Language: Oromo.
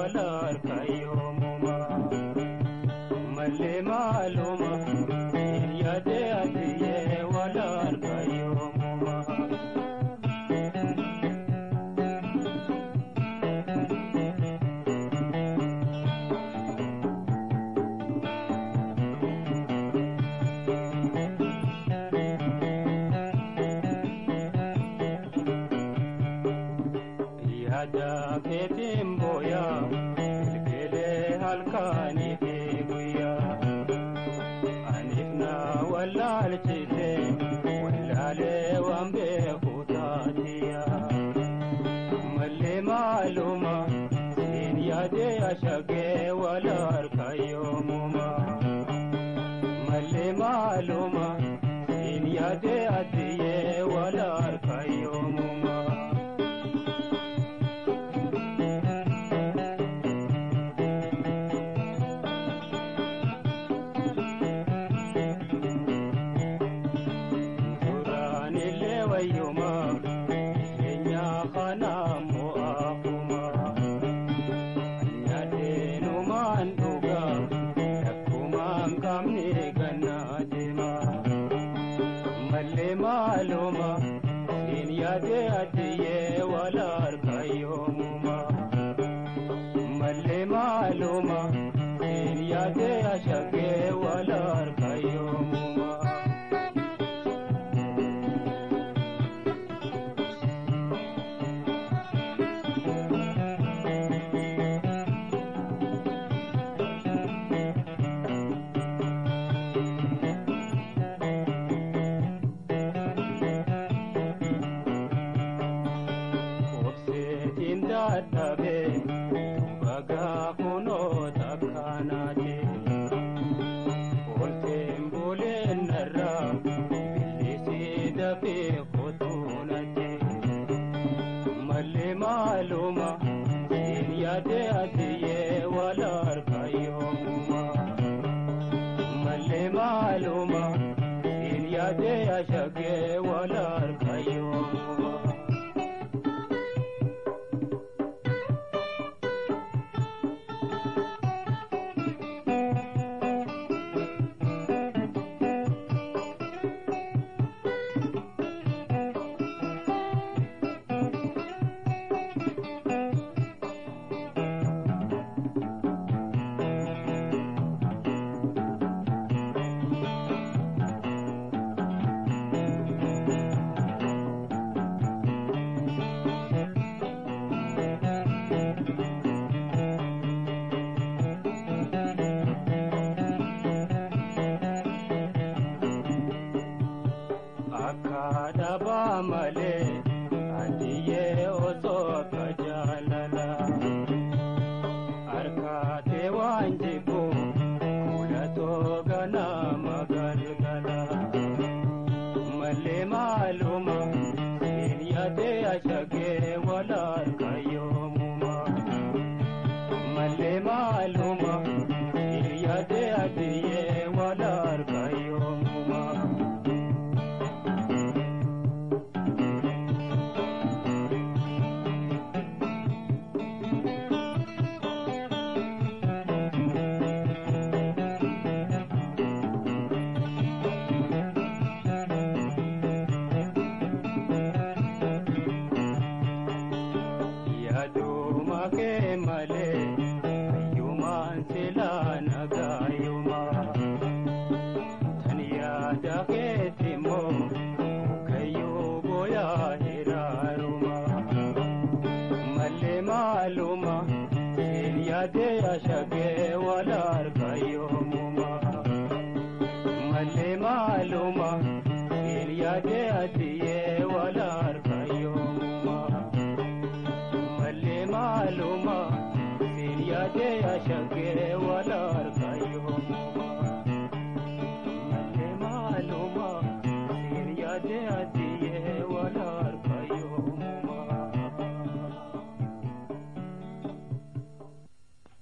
wala harkayoomuma mallee maaluma yaade atiyee wala harkayoomuma. yaada keetiin booyaa bilbilee halkanii fi guyyaa aniif na wallaalchite wallaalee waan beeku taatiyaa mallee maaluma siin yaadee ashagee wala harkayoomuma mallee maaluma siin yaadee addiyee wala harkayoomuma. Duraanillee wayyuma jireenya kana mo'aafuma anyaaddeenumaan dhuga rakkumaan qabne gannaa deema mallee maaluma siin yaade addiyee wala harkayoomuma mallee maaluma siin yaade ashagee wala harkayoomuma. obseetiin dadhabe bagaa kunoo takkanaate olteen buleen narraa billisii dafee kotuunate mallee maaluma siin yaade atiyee wala harkayoomuma mallee maaluma siin yaade ashagee wala harkayoomuma. akka dhabaa malee adiyyee osoo akka jaalala harkaatee waan jibbu fuulatoo ganama galgala mallee maaluma siin yaadee ashagee wala harkayoomuma mallee maaluma siin yaadee adiyyee wala harkayoomuma. yaaduma kee malee hayyumaan silaa nagaayuma tan yaada keetti immoo kayyuu booyaa hiraaruma mallee maaluma siin yaadee ashagee wala harkayoomuma mallee maaluma siin yaadee atiyee wala harkayoomuma. mallee maaluma siin yaadee ashagee wala harkayoomuma mallee maaluma siin yaadee ati